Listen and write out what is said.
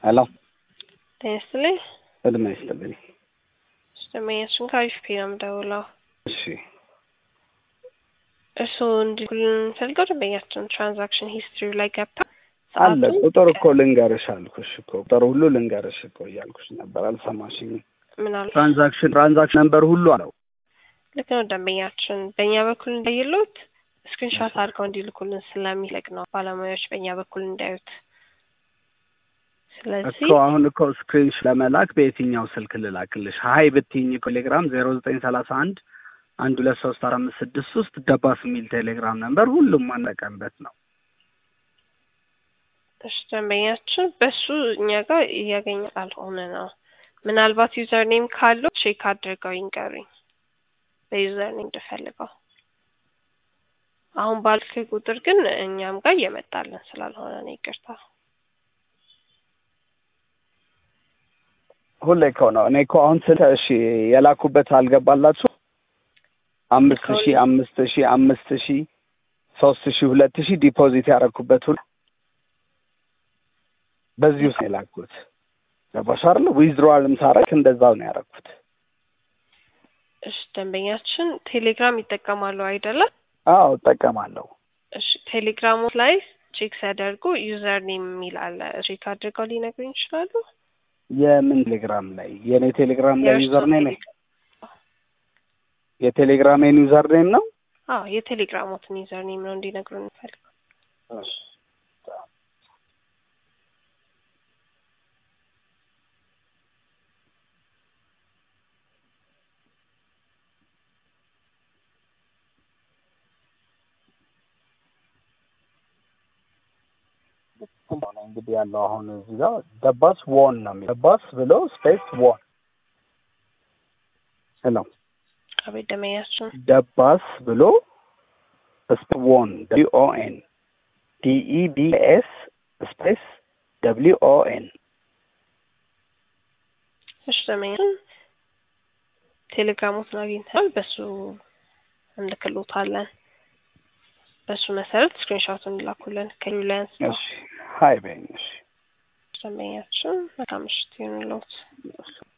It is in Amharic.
ሄሎ ጤና ይስጥልኝ። እድሜ ይስጥልኝ። ደንበኛችን ከአሪፍ ፔ ነው የምደውለው። እሺ እርስዎ እንዲልኩልን የምንፈልገው ደንበኛችን ትራንዛክሽን ሂስትሪ ላይ ገብታ አለ ሰዓቱን ቁጥር እኮ ልንገርሽ አልኩሽ እኮ ቁጥር ሁሉ ልንገርሽ እኮ እያልኩሽ ነበር፣ አልሰማሽኝም። ምናል ትራንዛክሽን ትራንዛክሽን ነምበር ሁሉ አለው። ልክ ነው ደንበኛችን በእኛ በኩል እንዳይሉት ስክሪንሾት አድርገው እንዲልኩልን ስለሚለቅ ነው ባለሙያዎች በእኛ በኩል እንዳዩት። ስለዚህ እኮ አሁን እኮ ስክሪንሽ ለመላክ በየትኛው ስልክ ልላክልሽ? ሀይ ብትይኝ ቴሌግራም ዜሮ ዘጠኝ ሰላሳ አንድ አንድ ሁለት ሶስት አራት አምስት ስድስት ውስጥ ደባስ የሚል ቴሌግራም ነምበር ሁሉም ማንጠቀምበት ነው። እሺ ደንበኛችን በሱ እኛ ጋር እያገኘ ካልሆነ ነው። ምናልባት ዩዘር ኔም ካለው ቼክ አድርገው ይንገሩኝ። በዩዘር ኔም እንድፈልገው አሁን ባልክ ቁጥር ግን እኛም ጋር እየመጣልን ስላልሆነ ነው ይቅርታ። ሁሌ እኮ ነው እኔ እኮ አሁን ስለ እሺ የላኩበት አልገባላችሁ አምስት ሺ አምስት ሺ አምስት ሺ ሶስት ሺ ሁለት ሺ ዲፖዚት ያደረኩበት ሁሉ በዚህ ውስጥ ነው የላኩት። ገባሽ አይደል? ዊዝድሮዋልም ሳረግ እንደዛው ነው ያደረኩት። እሺ ደንበኛችን ቴሌግራም ይጠቀማሉ አይደለም? አዎ እጠቀማለሁ። እሺ ቴሌግራሙ ላይ ቼክ ሲያደርጉ ዩዘር ኔም የሚል አለ። ቼክ አድርገው ሊነግሩኝ ይችላሉ? የምን ቴሌግራም ላይ? የእኔ ቴሌግራም ላይ የእርስዎ ዩዘር ኔም ቴሌግራም- የቴሌግራሜን ዩዘር ኔም ነው። አዎ የቴሌግራሞትን ዩዘር ኔም ነው እንዲነግሩን እንፈልገው። ነው እንግዲህ ያለው አሁን እዚህ ጋር ደባስ ዎን ነው የሚለው ደባስ ብሎ ስፔስ ዎን ሄሎ አቤት ደንበኛችን ደባስ ብሎ ስፔስ ዎን ደብሊው ኦ ኤን ዲኢ ቢ ኤስ ስፔስ ደብሊው ኦ ኤን እሺ ደንበኛችን ቴሌግራሞትን አግኝተናል። በሱ እንልክሎታለን። በሱ መሰረት ስክሪንሾቱን እንላኩልን ከሪላያንስ ነው። እሺ ሀይ በይኝ እሺ ደንበኛችን መልካም ምሽት ይሁንልዎት።